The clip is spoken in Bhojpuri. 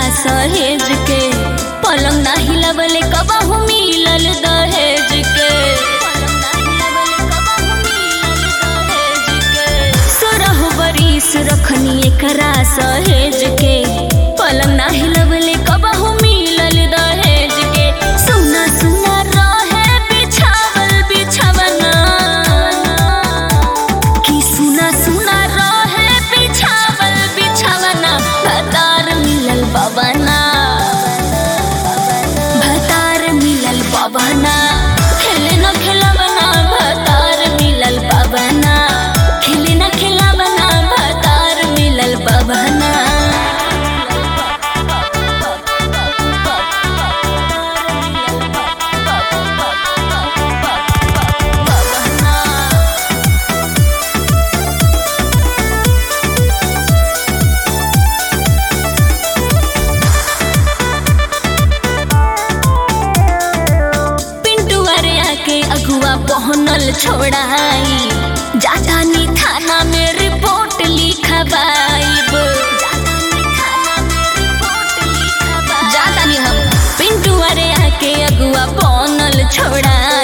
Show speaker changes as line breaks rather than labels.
सहेज के पलंग ना हिलवले कबहू मिलल दहेज के सोरह बरिस रखनी एकरा सहेज के पलंग ना हिलवले कबहू मिलल दहेज के सुना सुना रहे बिछावल बिछवना कि सुना सुना रहे बिछावल बिछवना भतार मिलल बबना भतार मिलल बबना खेले न खेलबना भतार मिलल बबना खेले न खेलबना भतार मिलल बबना पिंटू अरे आके अगुआ पहनल छोड़ाई जातानी थाना में रिपोर्ट लिखवाइब जातानी हम पिंटू अरे आके अगुआ पहनल छोड़ाई